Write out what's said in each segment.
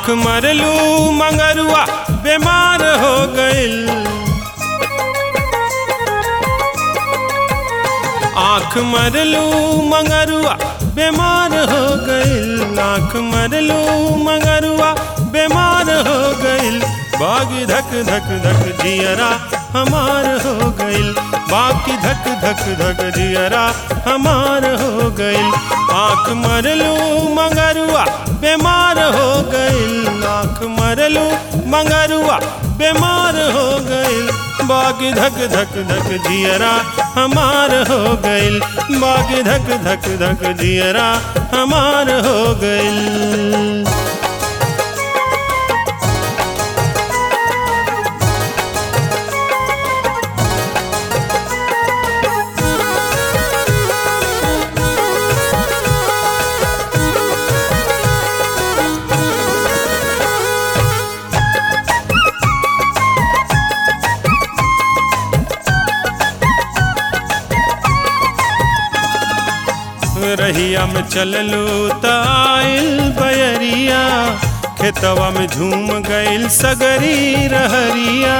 आँख मरलू मंगरुआ बीमार हो गइल आँख मरलू मंगरुआ बीमार हो गइल आँख मरलू मंगरुआ बीमार हो गइल बागी धक धक धक जियरा हमार हो गइल बाकी धक धक धक जियरा हमार हो गइल आँख मरलू मंगरुआ बीमार हो गइल आँख मरलू मंगरुआ बीमार हो गइल बागी धक धक धक जियरा हमार हो गइल बागी धक धक धक जियरा हमार हो गइल रहिया में चललू त आइल बयरिया खेतवा में झूम गइल सगरी रहरिया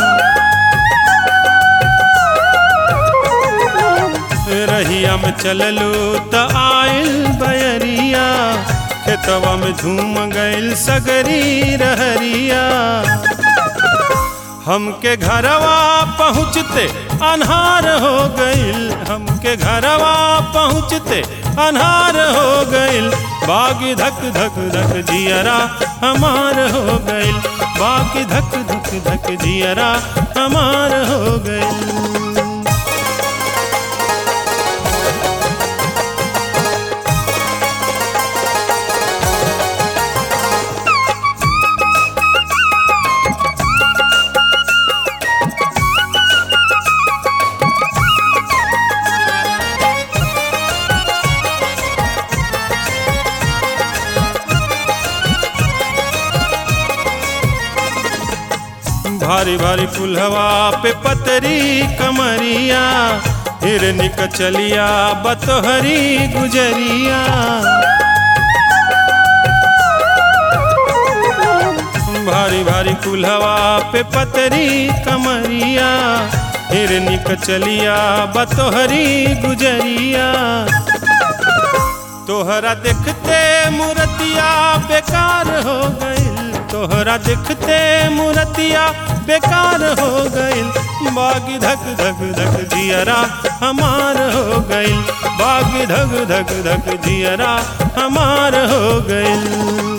रहिया में चललू त आइल बयरिया खेतवा में झूम गइल सगरी रहरिया हमके घरवा पहुँचते अनहार हो गइल हमके घरवा पहुँचते अनहार हो गइल बागी धक धक धक जियरा हमार हो गइल बागी धक धक धक जियरा हमार हो गइल भारी भारी पुलहवा पे पतरी कमरिया हिरनी कचलिया बतोहरी गुजरिया भारी भारी कुल्हवा पे पतरी कमरिया हिरनी कचलिया बतोहरी गुजरिया तोहरा देखते मूर्तिया बेकार हो गइल तोहरा देखते मूर्तिया बेकार हो गइल बागी धक धक धक जियरा हमार हो गइल बागी धक धक धक जियरा हमार हो गइल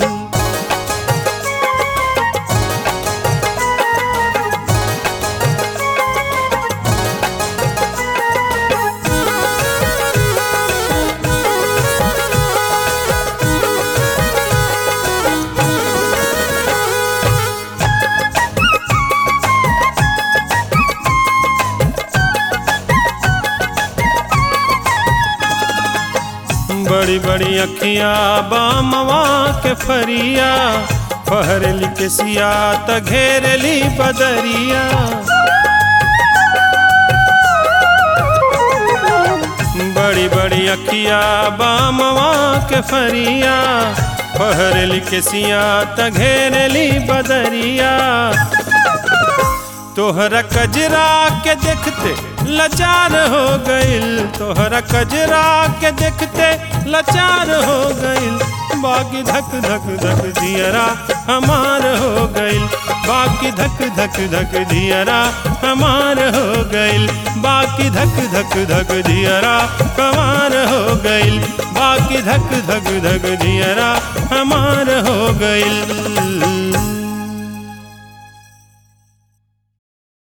बड़ी बड़ी अखियां बामवा के फरिया फहरली के सिया त घेरली बदरिया बड़ी बड़ी अखियां बामवा के फरिया फहरली के सिया त घेरली बदरिया तोहरा कजरा के देखते लाचार हो गइल तोहरा कजरा के देखते लाचार हो गइल बाकी धक धक धक जियरा हमार हो गइल बाकी धक धक धक जियरा हमार हो गइल बाकी धक धक धक जियरा हमार हो गइल बाकी धक धक धक जियरा हमार हो गइल